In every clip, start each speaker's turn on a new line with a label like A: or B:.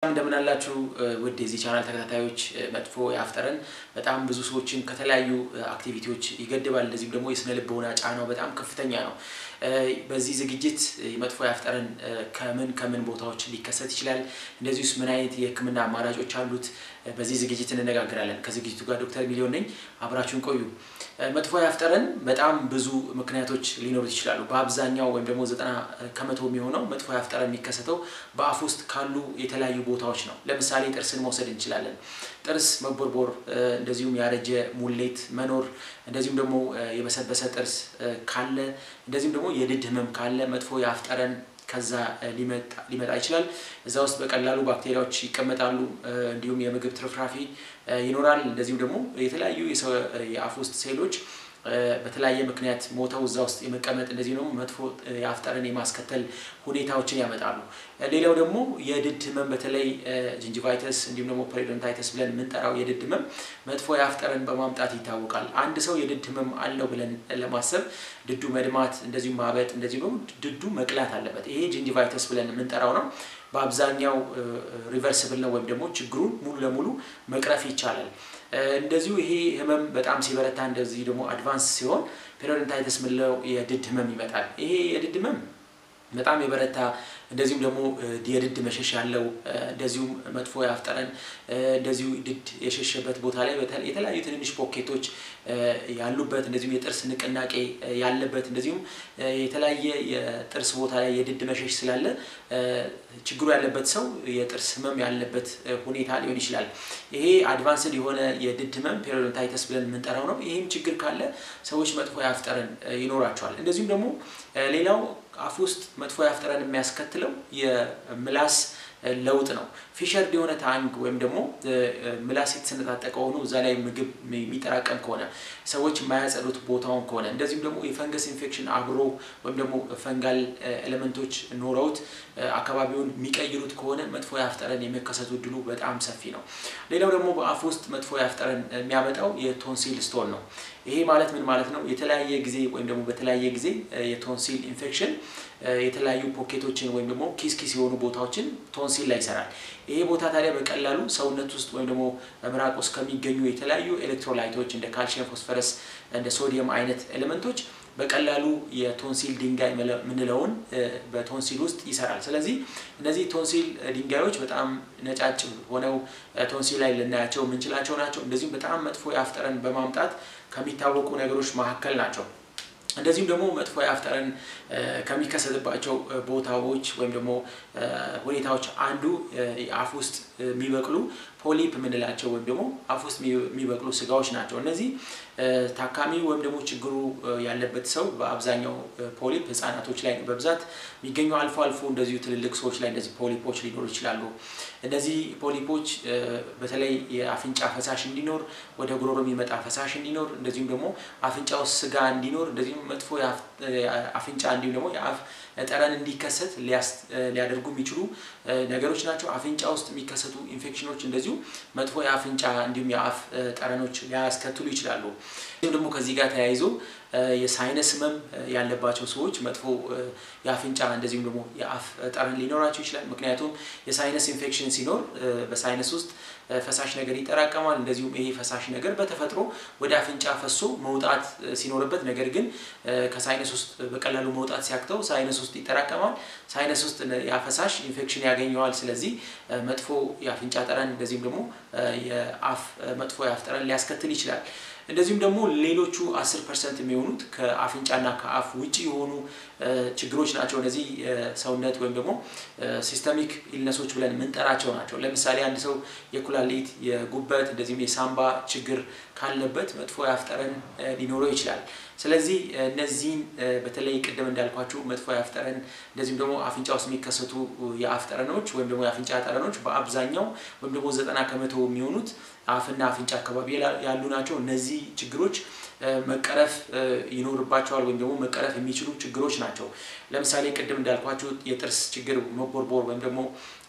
A: እንደምን አላችሁ ውድ የዚህ ቻናል ተከታታዮች። መጥፎ የአፍ ጠረን በጣም ብዙ ሰዎችን ከተለያዩ አክቲቪቲዎች ይገድባል። እንደዚሁም ደግሞ የስነ ልቦና ጫናው በጣም ከፍተኛ ነው። በዚህ ዝግጅት መጥፎ የአፍ ጠረን ከምን ከምን ቦታዎች ሊከሰት ይችላል፣ እንደዚሁስ ምን አይነት የሕክምና አማራጮች አሉት፣ በዚህ ዝግጅት እንነጋገራለን። ከዝግጅቱ ጋር ዶክተር ሚሊዮን ነኝ። አብራችሁን ቆዩ። መጥፎ የአፍ ጠረን በጣም ብዙ ምክንያቶች ሊኖሩት ይችላሉ። በአብዛኛው ወይም ደግሞ ዘጠና ከመቶ የሚሆነው መጥፎ የአፍ ጠረን የሚከሰተው በአፍ ውስጥ ካሉ የተለያዩ ቦታዎች ነው። ለምሳሌ ጥርስን መውሰድ እንችላለን። ጥርስ መቦርቦር፣ እንደዚሁም ያረጀ ሙሌት መኖር፣ እንደዚሁም ደግሞ የበሰበሰ ጥርስ ካለ፣ እንደዚሁም ደግሞ የድድ ህመም ካለ መጥፎ የአፍ ጠረን ከዛ ሊመጣ ይችላል። እዛ ውስጥ በቀላሉ ባክቴሪያዎች ይቀመጣሉ። እንዲሁም የምግብ ትርፍራፊ ይኖራል። እንደዚሁም ደግሞ የተለያዩ የአፍ ውስጥ ሴሎች በተለያየ ምክንያት ሞተው እዛ ውስጥ የመቀመጥ እንደዚህ ደግሞ መጥፎ የአፍ ጠረን የማስከተል ሁኔታዎችን ያመጣሉ። ሌላው ደግሞ የድድ ህመም በተለይ ጅንጅቫይተስ እንዲሁም ደግሞ ፐሪዶንታይተስ ብለን የምንጠራው የድድ ህመም መጥፎ የአፍ ጠረን በማምጣት ይታወቃል። አንድ ሰው የድድ ህመም አለው ብለን ለማሰብ ድዱ መድማት፣ እንደዚሁም ማበጥ፣ እንደዚሁም ደግሞ ድዱ መቅላት አለበት። ይሄ ጅንጅቫይተስ ብለን የምንጠራው ነው። በአብዛኛው ሪቨርስብል ነው ወይም ደግሞ ችግሩን ሙሉ ለሙሉ መቅረፍ ይቻላል። እንደዚሁ ይሄ ህመም በጣም ሲበረታ እንደዚህ ደግሞ አድቫንስ ሲሆን ፔሪዶንታይተስ ምንለው የድድ ህመም ይመጣል። ይሄ የድድ ህመም በጣም የበረታ እንደዚሁም ደግሞ የድድ መሸሽ ያለው እንደዚሁም መጥፎ የአፍ ጠረን እንደዚሁ ድድ የሸሸበት ቦታ ላይ የተለያዩ ትንንሽ ፖኬቶች ያሉበት እንደዚሁም የጥርስ ንቅናቄ ያለበት እንደዚሁም የተለያየ የጥርስ ቦታ ላይ የድድ መሸሽ ስላለ ችግሩ ያለበት ሰው የጥርስ ህመም ያለበት ሁኔታ ሊሆን ይችላል። ይሄ አድቫንስድ የሆነ የድድ ህመም ፔሪዶንታይተስ ብለን የምንጠራው ነው። ይህም ችግር ካለ ሰዎች መጥፎ የአፍ ጠረን ይኖራቸዋል። እንደዚሁም ደግሞ ሌላው አፍ ውስጥ መጥፎ የአፍ ጠረን የሚያስከትለው የምላስ ለውጥ ነው። ፊሸርድ የሆነ ታንግ ወይም ደግሞ ምላስ የተሰነጣጠቀ ሆኖ እዛ ላይ ምግብ የሚጠራቀም ከሆነ ሰዎች የማያጸዱት ቦታውን ከሆነ እንደዚሁም ደግሞ የፈንገስ ኢንፌክሽን አብሮ ወይም ደግሞ ፈንጋል ኤሌመንቶች ኖረውት አካባቢውን የሚቀይሩት ከሆነ መጥፎ የአፍ ጠረን የመከሰቱ እድሉ በጣም ሰፊ ነው። ሌላው ደግሞ በአፍ ውስጥ መጥፎ የአፍ ጠረን የሚያመጣው የቶንሲል ስቶን ነው። ይሄ ማለት ምን ማለት ነው? የተለያየ ጊዜ ወይም ደግሞ በተለያየ ጊዜ የቶንሲል ኢንፌክሽን የተለያዩ ፖኬቶችን ወይም ደግሞ ኪስ ኪስ የሆኑ ቦታዎችን ቶንሲል ላይ ይሰራል። ይሄ ቦታ ታዲያ በቀላሉ ሰውነት ውስጥ ወይም ደግሞ ምራቅ ውስጥ ከሚገኙ የተለያዩ ኤሌክትሮላይቶች እንደ ካልሽየም፣ ፎስፈረስ፣ እንደ ሶዲየም አይነት ኤሌመንቶች በቀላሉ የቶንሲል ድንጋይ የምንለውን በቶንሲል ውስጥ ይሰራል። ስለዚህ እነዚህ ቶንሲል ድንጋዮች በጣም ነጫጭ ሆነው ቶንሲል ላይ ልናያቸው የምንችላቸው ናቸው። እንደዚሁም በጣም መጥፎ የአፍ ጠረን በማምጣት ከሚታወቁ ነገሮች መካከል ናቸው። እንደዚሁም ደግሞ መጥፎ የአፍ ጠረን ከሚከሰትባቸው ቦታዎች ወይም ደግሞ ሁኔታዎች አንዱ አፍ ውስጥ የሚበቅሉ ፖሊፕ የምንላቸው ወይም ደግሞ አፍ ውስጥ የሚበቅሉ ስጋዎች ናቸው። እነዚህ ታካሚ ወይም ደግሞ ችግሩ ያለበት ሰው በአብዛኛው ፖሊፕ ህጻናቶች ላይ በብዛት የሚገኙ አልፎ አልፎ እንደዚሁ ትልልቅ ሰዎች ላይ እንደዚህ ፖሊፖች ሊኖሩ ይችላሉ። እነዚህ ፖሊፖች በተለይ የአፍንጫ ፈሳሽ እንዲኖር፣ ወደ ጉሮሮ የሚመጣ ፈሳሽ እንዲኖር፣ እንደዚሁም ደግሞ አፍንጫ ውስጥ ስጋ እንዲኖር፣ እንደዚሁም መጥፎ አፍንጫ እንዲሁም ደግሞ የአፍ ጠረን እንዲከሰት ሊያደርጉ የሚችሉ ነገሮች ናቸው። አፍንጫ ውስጥ የሚከሰቱ ኢንፌክሽኖች እንደዚሁ መጥፎ የአፍንጫ እንዲሁም የአፍ ጠረኖች ሊያስከትሉ ይችላሉ። እንዲሁም ደግሞ ከዚህ ጋር ተያይዞ የሳይነስ ህመም ያለባቸው ሰዎች መጥፎ የአፍንጫ እንደዚሁም ደግሞ የአፍ ጠረን ሊኖራቸው ይችላል። ምክንያቱም የሳይነስ ኢንፌክሽን ሲኖር በሳይነስ ውስጥ ፈሳሽ ነገር ይጠራቀማል። እንደዚሁም ይሄ ፈሳሽ ነገር በተፈጥሮ ወደ አፍንጫ ፈሶ መውጣት ሲኖርበት፣ ነገር ግን ከሳይነስ ውስጥ በቀላሉ መውጣት ሲያክተው ሳይነስ ውስጥ ይጠራቀማል። ሳይነስ ውስጥ ያ ፈሳሽ ኢንፌክሽን ያገኘዋል። ስለዚህ መጥፎ የአፍንጫ ጠረን እንደዚሁም ደግሞ የአፍ መጥፎ የአፍ ጠረን ሊያስከትል ይችላል። እንደዚሁም ደግሞ ሌሎቹ አስር ፐርሰንት የሚሆኑት ከአፍንጫና ከአፍ ውጭ የሆኑ ችግሮች ናቸው። እነዚህ ሰውነት ወይም ደግሞ ሲስተሚክ ኢልነሶች ብለን የምንጠራቸው ናቸው። ለምሳሌ አንድ ሰው የኩላሊት፣ የጉበት እንደዚሁም የሳምባ ችግር ካለበት መጥፎ የአፍ ጠረን ሊኖረው ይችላል። ስለዚህ እነዚህን በተለይ ቅድም እንዳልኳችሁ መጥፎ የአፍ ጠረን እንደዚሁም ደግሞ አፍንጫ ውስጥ የሚከሰቱ የአፍ ጠረኖች ወይም ደግሞ የአፍንጫ ጠረኖች በአብዛኛው ወይም ደግሞ ዘጠና ከመቶ የሚሆኑት አፍና አፍንጫ አካባቢ ያሉ ናቸው። እነዚህ ችግሮች መቀረፍ ይኖርባቸዋል ወይም ደግሞ መቀረፍ የሚችሉ ችግሮች ናቸው። ለምሳሌ ቅድም እንዳልኳችሁ የጥርስ ችግር መቦርቦር ወይም ደግሞ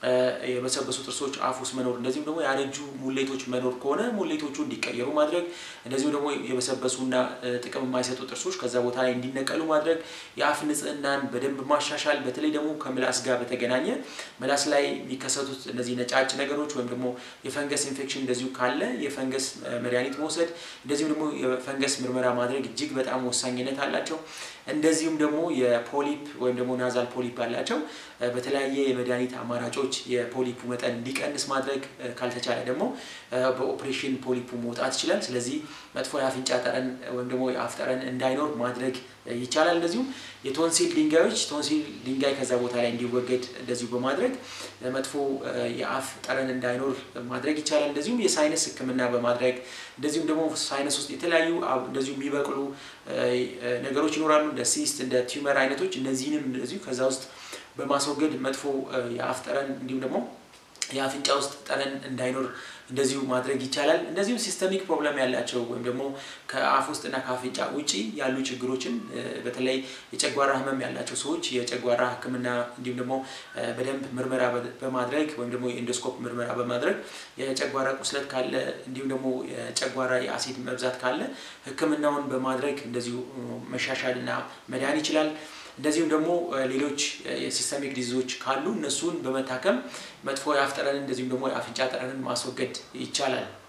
A: የበሰበሱ ጥርሶች አፍ ውስጥ መኖር እንደዚሁም ደግሞ ያረጁ ሙሌቶች መኖር ከሆነ ሙሌቶቹ እንዲቀየሩ ማድረግ እንደዚሁም ደግሞ የበሰበሱና ጥቅም የማይሰጡ ጥርሶች ከዛ ቦታ ላይ እንዲነቀሉ ማድረግ የአፍ ንጽህናን በደንብ ማሻሻል በተለይ ደግሞ ከምላስ ጋር በተገናኘ ምላስ ላይ የሚከሰቱት እነዚህ ነጫጭ ነገሮች ወይም ደግሞ የፈንገስ ኢንፌክሽን እንደዚሁ ካለ የፈንገስ መድኃኒት መውሰድ እንደዚሁም ደግሞ የፈንገስ ምርመራ ማድረግ እጅግ በጣም ወሳኝነት አላቸው። እንደዚሁም ደግሞ የፖሊፕ ወይም ደግሞ ናዛል ፖሊፕ ያላቸው በተለያየ የመድኃኒት አማራጮች የፖሊፑ መጠን እንዲቀንስ ማድረግ ካልተቻለ ደግሞ በኦፕሬሽን ፖሊፑ መውጣት ይችላል። ስለዚህ መጥፎ የአፍንጫ ጠረን ወይም ደግሞ የአፍ ጠረን እንዳይኖር ማድረግ ይቻላል። እንደዚሁም የቶንሲል ድንጋዮች ቶንሲል ድንጋይ ከዛ ቦታ ላይ እንዲወገድ እንደዚሁ በማድረግ መጥፎ የአፍ ጠረን እንዳይኖር ማድረግ ይቻላል። እንደዚሁም የሳይነስ ሕክምና በማድረግ እንደዚሁም ደግሞ ሳይነስ ውስጥ የተለያዩ እንደዚሁ የሚበቅሉ ነገሮች ይኖራሉ እንደ ሲስት እንደ ቲዩመር አይነቶች እነዚህንም እንደዚሁ ከዛ ውስጥ በማስወገድ መጥፎ የአፍ ጠረን እንዲሁም ደግሞ የአፍንጫ ውስጥ ጠረን እንዳይኖር እንደዚሁ ማድረግ ይቻላል። እንደዚሁም ሲስተሚክ ፕሮብለም ያላቸው ወይም ደግሞ ከአፍ ውስጥና ከአፍንጫ ውጪ ያሉ ችግሮችን በተለይ የጨጓራ ህመም ያላቸው ሰዎች የጨጓራ ሕክምና እንዲሁም ደግሞ በደንብ ምርመራ በማድረግ ወይም ደግሞ የኢንዶስኮፕ ምርመራ በማድረግ የጨጓራ ቁስለት ካለ እንዲሁም ደግሞ የጨጓራ የአሲድ መብዛት ካለ ሕክምናውን በማድረግ እንደዚሁ መሻሻልና መዳን ይችላል። እንደዚሁም ደግሞ ሌሎች የሲስተሚክ ዲዚዞች ካሉ እነሱን በመታከም መጥፎ የአፍ ጠረንን እንደዚሁም ደግሞ የአፍንጫ ጠረንን ማስወገድ ይቻላል።